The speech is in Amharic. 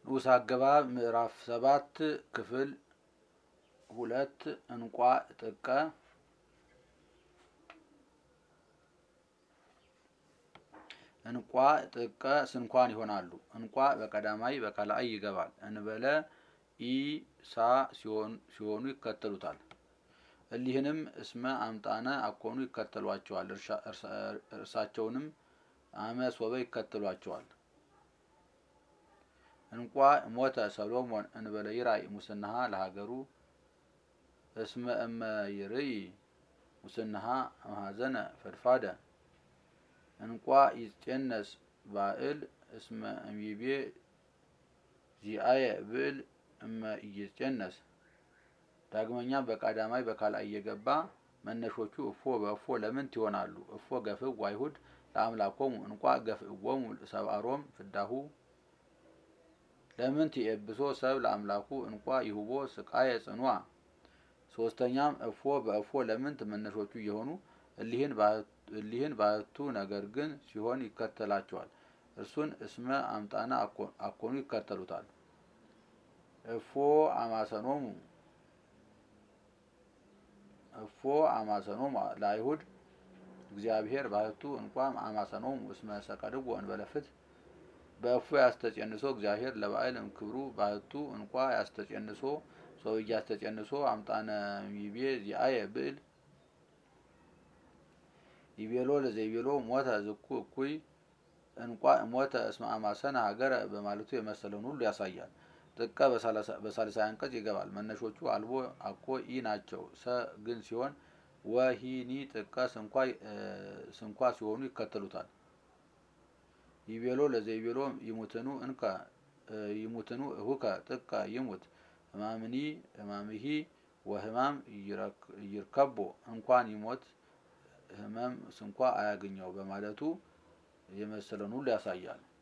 ንዑስ አገባብ ምዕራፍ ሰባት ክፍል ሁለት እንቋ ጥቀ እንቋ ጥቀ ስንኳን ይሆናሉ። እንቋ በቀዳማይ በቀላአይ ይገባል። እንበለ ኢ ሳ ሲሆኑ ይከተሉታል። እሊህንም እስመ አምጣነ አኮኑ ይከተሏቸዋል። እርሳቸውንም አመ ሶበ ይከተሏቸዋል። እንቋ ሞተ ሰሎሞን እንበለ ይራይ ሙስናሃ ለሀገሩ እስመ እመ ይርይ ሙስናሃ መሐዘነ ፈድፋደ እንቋ ይጼነስ ባእል እስመ እምይቤ ዚአየ ብእል እመ ኢይጼነስ። ዳግመኛም በቀዳማይ በካልአይ እየገባ መነሾቹ እፎ በእፎ ለምንት ይሆናሉ። እፎ ገፍእ አይሁድ ለአምላኮሙ እንቋ ገፍእዎሙ ሰብአሮም ፍዳሁ ለምንት የኤብሶ ሰብ ለአምላኩ እንቋ ይሁቦ ስቃየ ጽኗ። ሶስተኛም እፎ በእፎ ለምንት መነሾቹ እየሆኑ እሊህን ባህቱ ነገር ግን ሲሆን ይከተላቸዋል። እርሱን እስመ አምጣነ አኮኑ ይከተሉታል። እፎ አማሰኖሙ እፎ አማሰኖሙ ለአይሁድ እግዚአብሔር ባህቱ እንቋ አማሰኖሙ እስመ ሰቀልዎ እንበለ ፍትሕ በእፎ ያስተጼንሶ እግዚአብሔር ለባዕል እምክብሩ ባህቱ እንቋ ያስተጼንሶ ሰው እያስተጼንሶ አምጣነ ይቤ ዚአየ ብእል ይቤሎ ለዘይቤሎ ሞተ ዝኩ እኩይ እንቋ ሞተ እስመ አማሰነ ሀገረ በማለቱ የመሰለውን ሁሉ ያሳያል። ጥቀ በሳልሳይ አንቀጽ ይገባል። መነሾቹ አልቦ አኮ ኢ ናቸው። ሰ ግን ሲሆን ወሂኒ ጥቀ ስንኳ ሲሆኑ ይከተሉታል። ይቤሎ ለዘይቤሎ ይሙትኑ እንከ ይሙትኑ እሁከ ጥቀ ይሙት ህማምኒ ህማምሂ ወህማም ይርከቦ እንኳን ይሞት ህመም ስንኳ አያገኘው በማለቱ የመሰለውን ሁሉ ያሳያል።